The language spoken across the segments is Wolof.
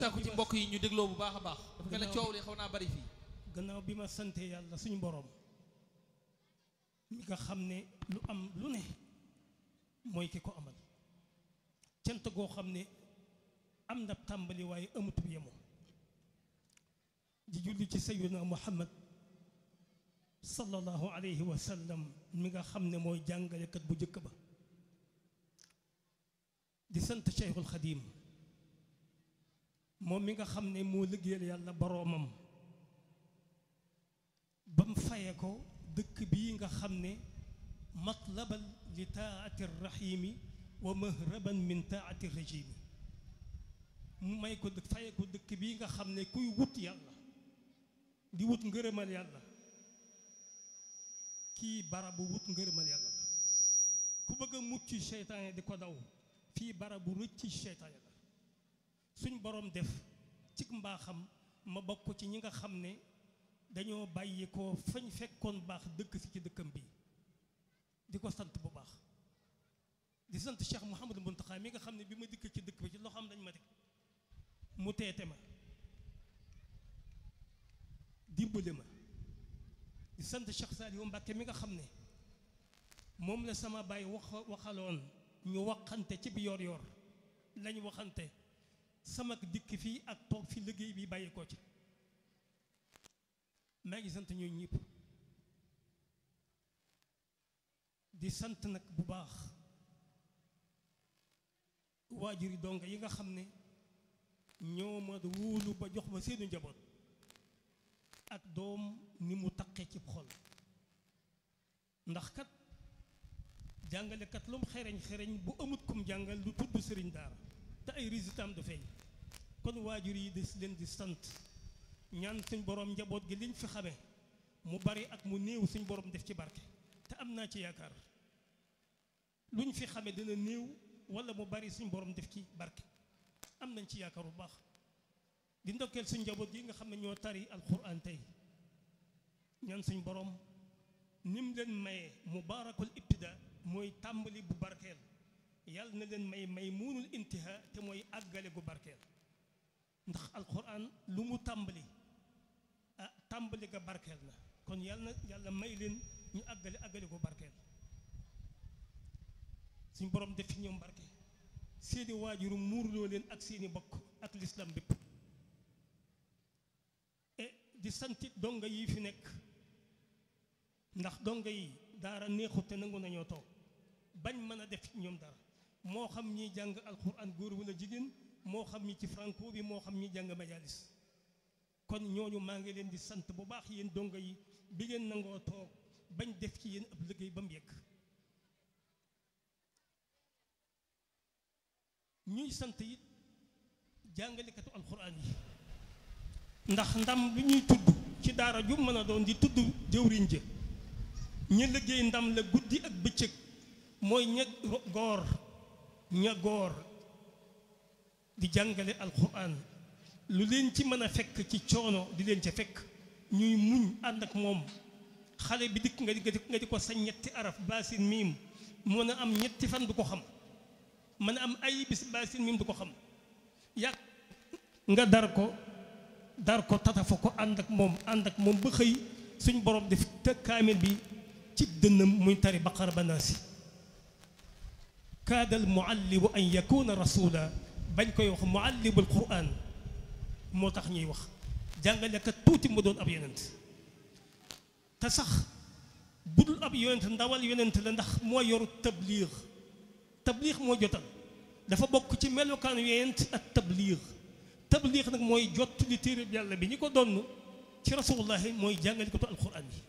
tàkku ci mbokk yi ñu dégloo bu baax a baax dafa mel ne coow li xaw naa bari fii gannaaw bi ma sante yàlla suñu boroom mi nga xam ne lu am lu ne mooy ki ko amal cant goo xam ne am na tàmbali waaye amutub yemu di julli ci sayyidina muhammad sallallahu alayhi wa sallam mi nga xam ne mooy jàngalekat bu njëkk ba di sant cheikhul xadim moom mi nga xam ne moo liggéeyal yàlla boroomam ba mu faye ko dëkk bii nga xam ne matlabal li taati rahimi wa mahraban min taati rajimi mu may ko faye ko dëkk bii nga xam ne kuy wut yàlla di wut ngërëmal yàlla kii barabu wut ngërëmal yàlla la ku bëgg a mucc seytaane di ko daw fii barabu rëcc seytaane la suñ boroom def ci mbaaxam ma bokk ci ñi nga xam ne dañoo bàyyi ko fañ fekkoon baax dëkk si ci dëkkam bi di ko sant bu baax di sant Cheikh Mouhamadou Mountakha mi nga xam ne bi ma dikk ci dëkk bi ci loxoom dañ ma teg mu teete ma dimbale ma di sant Cheikh Saliou Mbacke mi nga xam ne moom la sama baay wax waxaloon ñu waxante ci bi yor yor lañ waxante sama dikk fii ak toog fi liggéey bi bàyyi ko ci maa ngi sant ñooñu ñëpp di sant nag bu baax waajuri donga yi nga xam ne ñoo ma wóolu ba jox ma seenu njaboot ak doom ni mu taqee ci xol ndax kat jàngalekat lu mu xereñ xereñ bu amut kum jàngal lu tudd sëriñ daara te ay résultats am du feeñ kon waajur yi des leen di sant ñaan suñ borom njaboot gi liñ fi xame mu bari ak mu néew suñ borom def ci barke te am naa ci yaakaar luñ fi xame dina néew wala mu bari suñ borom def ci barke am nañ ci yaakaar bu baax di ndokkeel suñ njaboot gi nga xam ne ñoo tari alquran tey ñaan suñ borom nim leen maye mubaarakul ibtida mooy tàmbali bu barkeel yàlla na leen may may muunul intiha te mooy àggale gu barkeel ndax alquran lu mu tàmbali ah tàmbali ga barkeel na kon yàlla na yàlla may leen ñu àggale àggale gu barkeel suñ borom def ci ñoom barke seeni waajuru muurloo leen ak seeni bokk ak lislam bépp e di santit donga yi fi nekk ndax donga yi daara neexut te nangu nañoo toog bañ mën a def ñoom dara moo xam ñiy jàng alquran góor wala jigéen moo xam ñi ci franco bi moo xam ñi jàng majalis kon ñooñu maa ngi leen di sant bu baax yéen donga yi bi ngeen nangoo toog bañ def ci yéen ab liggéey ba mu yegg ñuy sant it jàngalekatu alquran yi ndax ndam lu ñuy tudd ci daara ju mën a doon di tudd jëwriñ ja ña liggéey ndam la guddi ak bëccëg mooy ña goor ña goor di jàngale alquran lu leen ci mën a fekk ci coono di leen ca fekk ñuy muñ ànd ak moom xale bi dikk nga di nga di ko sa ñetti araf baasin miim mën a am ñetti fan du ko xam mën a am ay bis baasin miim du ko xam yàgg nga dar ko dar ko tatafa ko ànd ak moom ànd ak moom ba xëy suñ borom def te kaamil bi ci dënnam muy tari baqara ba naasi kaadal muallimu an yakuna rasula bañ koy wax muallimul quran moo tax ñuy wax jàngalekat tuuti mu doon ab yonent te sax budul ab yonent ndawal yonent la ndax moo yor tabliix tabliix moo jotal dafa bokk ci melokaan yonent ak tabliix tabliix nag mooy jot li téere yàlla bi ñi ko donn ci rasulullahi mooy jàngalekatu alquran yi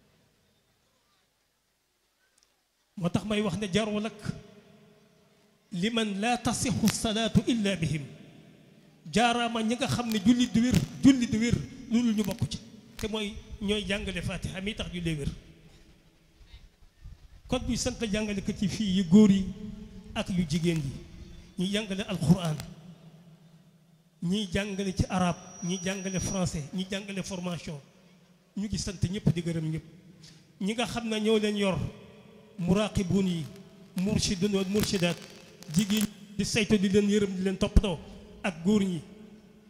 moo tax may wax ne jarul ak liman laa tasixu salaatu illa bihim jaaraama ñi nga xam ne julli du wér julli du wér loolu ñu bokk ci te mooy ñooy jàngale fatiha mi tax jullee wér kon buy sant jàngalekat yi fii yu góor yi ak yu jigéen yi ñuy jàngale alquran ñiy jàngale ci arab ñiy jàngale français ñiy jàngale formation ñu ngi sant ñëpp di gërëm ñëpp ñi nga xam ne ñoo leen yor muraqibun yi murshidun wal murshidaat jigéen di saytu di leen yërëm di leen toppatoo ak góor ñi